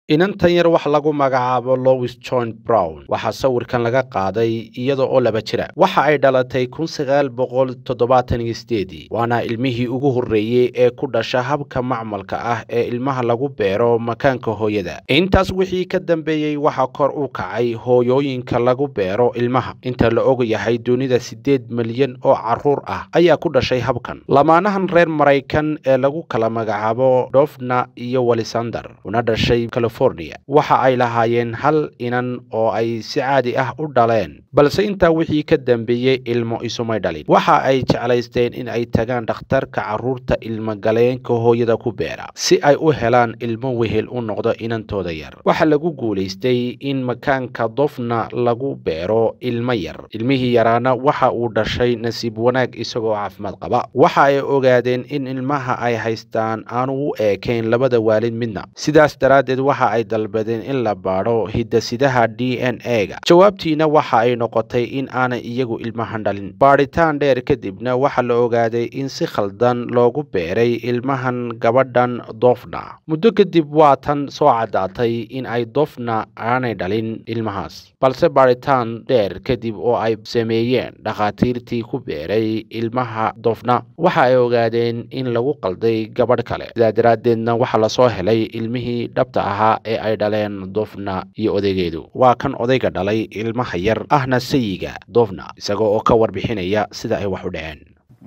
inantan yar wax lagu magacaabo lowis john brown waxaa sawirkan laga qaaday iyada oo laba jira waxa ay dhalatay kun sagaal boqol toddobaatan iyo sideedii waana ilmihii ugu horreeyey ee ku dhasha habka macmalka ah ee ilmaha lagu beero makaanka hooyada intaas wixii ka dambeeyey waxaa kor u kacay hooyooyinka lagu beero ilmaha inta la og yahay dunida siddeed milyan oo carruur ah ayaa ku dhashay habkan lamaanahan reer maraykan ee lagu kala magacaabo dofna iyo walisander una dhashay waxa ay lahaayeen hal inan oo ay si caadi ah u dhaleen balse intaa wixii ka dambeeyey ilmo isumay dhalin waxa ay jeclaysteen in ay tagaan dhakhtarka carruurta ilmogaleenka hooyada ku beera si ay u helaan ilmo wehel u noqdo inantooda yar waxaa lagu guulaystay in makaanka dofna lagu beero ilmo yar ilmihii yaraana waxa uu dhashay nasiib wanaag isagoo caafimaad qaba waxa ay ogaadeen in ilmaha ay haystaan aanu u eekayn labada waalid midna sidaas daraaddeed waxa ay dalbadeen in la baadho hidasidaha d n e-ga jawaabtiina waxa ay noqotay in aanay iyagu ilmahan dhalin baadhitaan dheer kadibna waxaa la ogaaday in si khaldan loogu beeray ilmahan gabadhan dofna muddo kadib waa tan soo caddaatay in ay dofna aanay dhalin ilmahaas balse baadhitaan dheer kadib oo ay sameeyeen dhakhaatiirtii ku beeray ilmaha dofna waxa ay ogaadeen in lagu qalday gabadh kale sidaa daraaddeedna waxaa lasoo helay ilmihii dhabta ahaa ee ay dhaleen dofna iyo odaygeedu waa kan odayga dhalay ilmaha yar ahna sayiga dofna isagoo oo ka warbixinaya sida ay wax u dhaceen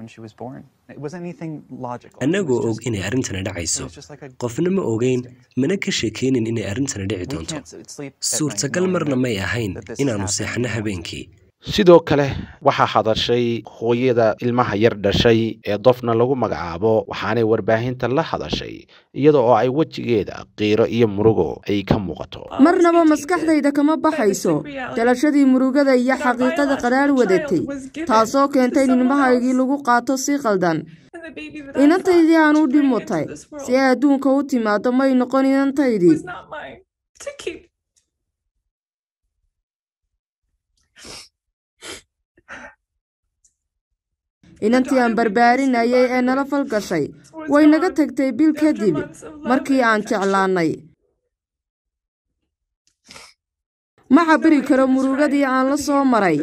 annagoo og inay arrintani dhacayso qofna ma ogeyn mana ka sheekaynin inay arrintani dhici doonto suurtagal marna may ahayn inaannu seexno habeenkii sidoo kale waxaa hadashay hooyada ilmaha yar dhashay ee dofna lagu magacaabo waxaanay warbaahinta la hadashay iyada oo ay wejigeeda qiiro iyo murugo ay ka muuqato marnaba maskaxdayda kama baxayso dalashadii murugada iyo xaqiiqada qadhaar wadatay taasoo keentay in ilmahaygii lagu qaato si qaldan inantaydii aan u dhimutay si ay adduunka u timaado may noqon inantaydii inantii aan barbaarinayay ee nala falgashay way naga tagtay bil kadib markii aan jeclaannay ma cabiri karo murugadii aan la soo maray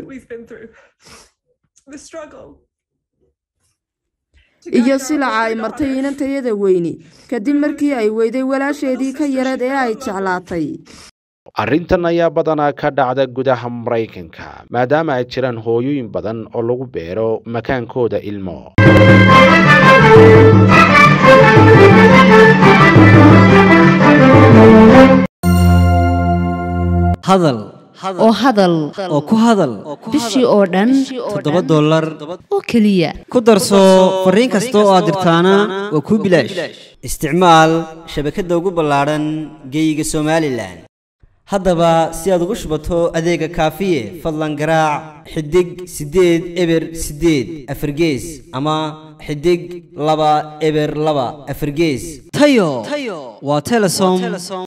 iyo silaca ay martay inantayada weyni kadib markii ay weyday walaasheedii ka yareed ee ay jeclaatay arrintan ayaa badanaa ka dhacda gudaha maraykanka maadaama ay jiraan hooyooyin badan oo lagu beero makaankooda ilmo hadal oo hadal oo ku hadal bishii oo dhan toddoba dollar oo keliya ku darso fariin kasta oo aad dirtaana waa kuu bilaash isticmaal shabakadda ugu ballaadhan geeyiga somalilan haddaba si aad ugu shubato adeega kaafiye fadlan garaac xidig siddeed eber siddeed afargees ama xidig laba eber laba afargees tayo waa telesom